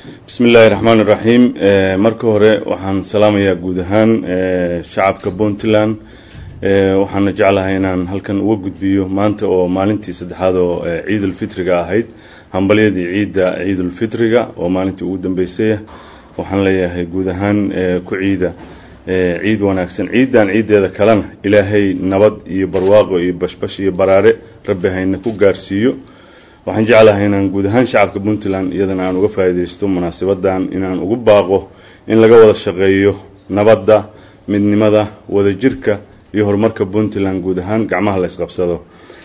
bismi illaahi raxmaan iraxiim marka hore waxaan salaamayaa guud ahaan shacabka puntland waxaana jeclahay inaan halkan uga gudbiyo maanta oo maalintii saddexaad oo ciidulfitriga ahayd hambalyadii ciidda ciidulfitriga oo maalintii ugu dambeysaya waxaan leeyahay guud ahaan ku ciida ciid wanaagsan ciiddan ciiddeeda kalena ilaahay nabad iyo barwaaqo iyo bashbash iyo baraare rabbi hayna ku gaarsiiyo waxaan jeclahay inaan guud ahaan shacabka puntland iyadana aan uga faa'iidaysto munaasabadan inaan ugu baaqo in laga wada shaqeeyo nabadda midnimada wadajirka iyo horumarka puntland guud ahaan gacmaha la isqabsado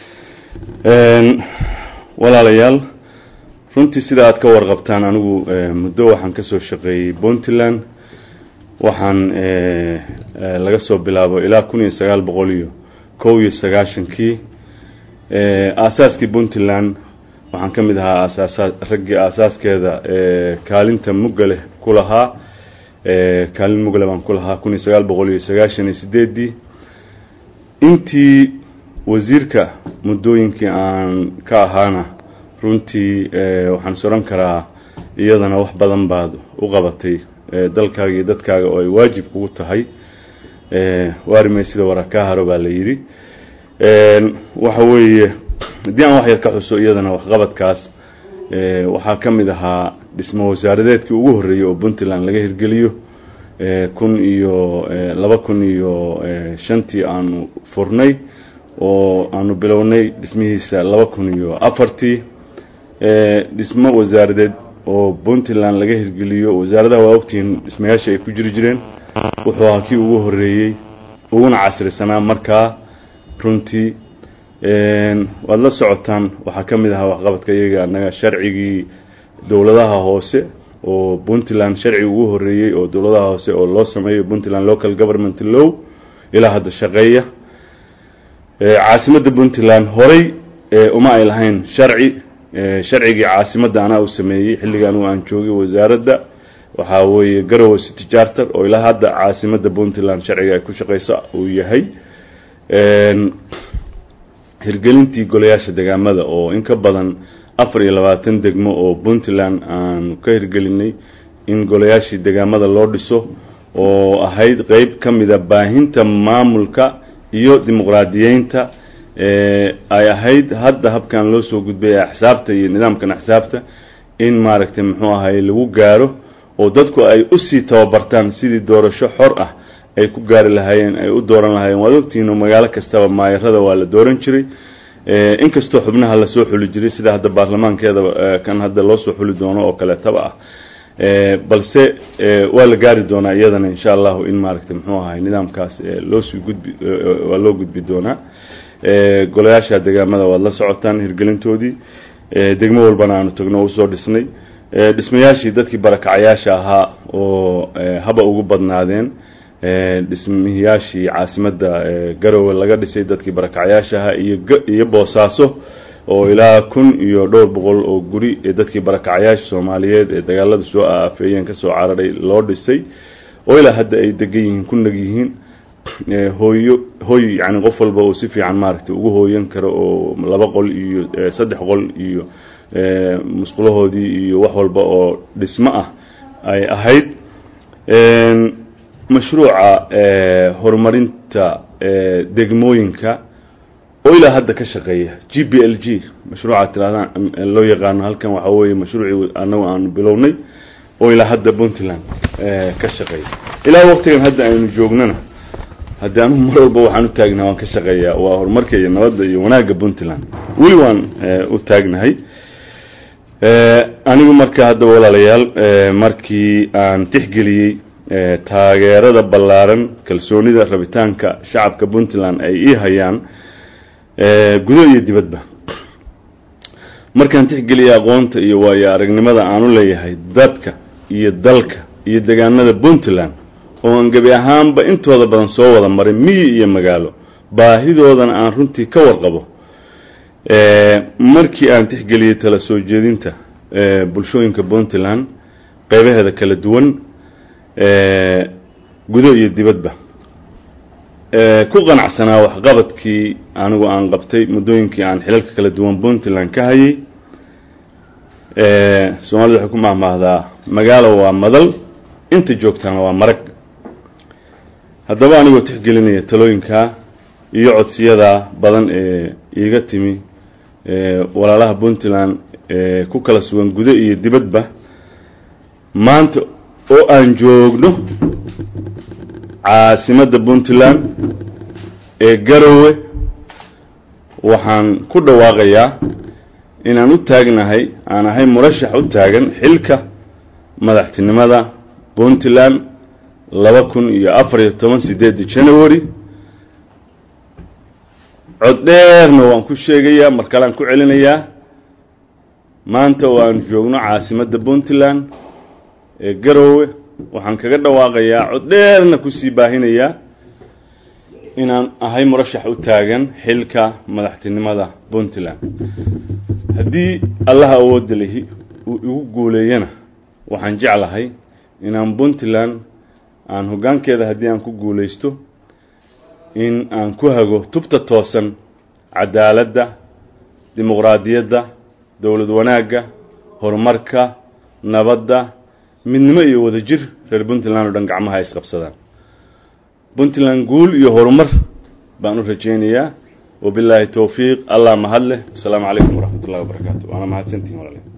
walaalayaal runtii sida aad ka warqabtaan anigu muddo waxaan kasoo shaqeeyey puntland waxaan laga soo bilaabo ilaa kun iyo sagaal boqol iyo kow iyo sagaashankii aasaaskii puntland waxaan ka mid ahaa asaasa raggii aasaaskeeda kaalinta mugale ku lahaa kaalin mugale baan ku lahaa kun iyo sagaal boqol iyo sagaashan iyo sideedii intii wasiirka muddooyinkii aan ka ahaana runtii waxaan is odhan karaa iyadana wax badan baad u qabatay dalkaaga iyo dadkaaga oo ay waajib kugu tahay waarimay sida wara kaa haro baa la yidhi waxa weeye haddii aan wax yar ka xuso iyadana waxqabadkaas waxaa ka mid ahaa dhismo wasaaradeedkii ugu horreeyey oo puntland laga hirgeliyo kun iyo laba kun iyo shantii aanu furnay oo aanu bilownay dhismihiisa laba kun iyo afartii dhismo wasaaradeed oo puntland laga hirgeliyo wasaaradaha waa ogtihiin dhismayaasha ay ku jiri jireen wuxuu ahaa kii ugu horreeyey uguna casrisanaa markaa runtii waad la socotaan waxaa ka mid ahaa waxqabadka iyaga annaga sharcigii dowladaha hoose oo puntland sharci ugu horreeyey oo dowladaha hoose oo loo sameeyo puntland local government low ilaa hadda shaqeeya caasimadda puntland horay uma ay lahayn sharci sharcigii caasimadda anaa u sameeyey xilliga anigu aan joogay wasaaradda waxaa weeye garowe city charter oo ilaa hadda caasimadda puntland sharciga ay ku shaqeyso uu yahay hirgelintii golayaasha degaamada oo in ka badan afar iyo labaatan degmo oo puntland aanu ka hirgelinay in golayaashii degaamada loo dhiso oo ahayd qeyb ka mida baahinta maamulka iyo dimuqraadiyeynta ay ahayd hadda habkan loo soo gudbay axsaabta iyo nidaamkan axsaabta in maaragtay muxuu ahay lagu gaaro oo dadku ay usii tababartaan sidii doorasho xor ah ay ku gaari lahaayeen ay u dooran lahaayeen waad ogtihiin oo magaalo kastaba maayarada waa la dooran jiray inkastoo xubnaha lasoo xuli jiray sida hadda baarlamaankeeda kan hadda loo soo xuli doono oo kaleetaba ah balse waa la gaari doonaa iyadana insha allahu in maaragtay muxuu ahay nidaamkaas loosii gudbi waa loo gudbi doonaa golayaasha degaamada waad la socotaan hirgelintoodii degmo walbana aanu tagno usoo dhisnay dhismayaashii dadkii barakacayaasha ahaa oo haba ugu badnaadeen dhismiyaashii caasimadda garowe laga dhisay dadkii barakacayaasha ahaa iyo iyo boosaaso oo ilaa kun iyo dhowr boqol oo guri ee dadkii barakacayaasha soomaaliyeed ee dagaalada soo aafeeyeen kasoo cararay loo dhisay oo ilaa hadda ay degan yihiin ku nag yihiin hooyo hoy yani qof walba uu si fiican maaragtay ugu hooyan karo oo laba qol iyo saddex qol iyo musqulahoodii iyo wax walba oo dhismo ah ay ahayd mashruuca horumarinta degmooyinka oo ilaa hadda ka shaqeeya g b l g mashruuca tirahdaan loo yaqaano halkan waxaa weeye mashruucii anagu aanu bilownay oo ilaa hadda puntland ka shaqeeya ilaa waqtigan hadda aynu joognana haddii anugu mar walba waxaan u taagnaha waan ka shaqeeyaa waa horumarka iyo nabadda iyo wanaagga puntland weli waan u taagnahay anigu marka hadda walaalayaal markii aan tixgeliyey taageerada ballaaran kalsoonida rabitaanka shacabka puntland ay ii hayaan gudo iyo dibadba markaan tixgeliyay aqoonta iyo waayo aragnimada aan u leeyahay dadka iyo dalka iyo degaanada puntland oo aan gebi ahaanba intooda badan soo wada maray miyi iyo magaalo baahidoodana aan runtii ka warqabo markii aan tixgeliyey tala soo jeedinta bulshooyinka puntland qeybaheeda kala duwan gudo iyo dibadba ku qanacsanaa waxqabadkii anigu aan qabtay muddooyinkii aan xilalka kala duwan puntland ka hayay soomaalida waxay ku mahmaahdaa magaalo waa madal inta joogtaana waa marag haddaba anigoo tixgelinaya talooyinkaa iyo codsiyada badan ee iiga timi walaalaha puntland ee ku kala sugan gudo iyo dibadba maanta oo aan joogno caasimadda puntland ee garowe waxaan ku dhawaaqayaa inaan u taagnahay aan ahay murashax u taagan xilka madaxtinimada puntland laba kun iyo afar iyo toban sideedda january cod dheerna waan ku sheegayaa mar kalean ku celinayaa maanta oo aan joogno caasimadda puntland ee garowe waxaan kaga dhawaaqayaa cod dheerna kusii baahinayaa inaan ahay murashax u taagan xilka madaxtinimada puntland haddii allaha awoodda lihi uu igu guuleeyana waxaan jeclahay inaan puntland aan hoggaankeeda haddii aan ku guulaysto in aan ku hago tubta toosan cadaaladda dimuqraadiyadda dowlad wanaagga horumarka nabadda midnimo iyo wadajir reer puntland oo dhan gacmaha ay isqabsadaan puntland guul iyo horumar baan u rajaynayaa wabilaahi towfiiq allah mahad leh asalaamu calaykum waraxmat ullahi wabarakaatu waana mahadsantihin walaaliin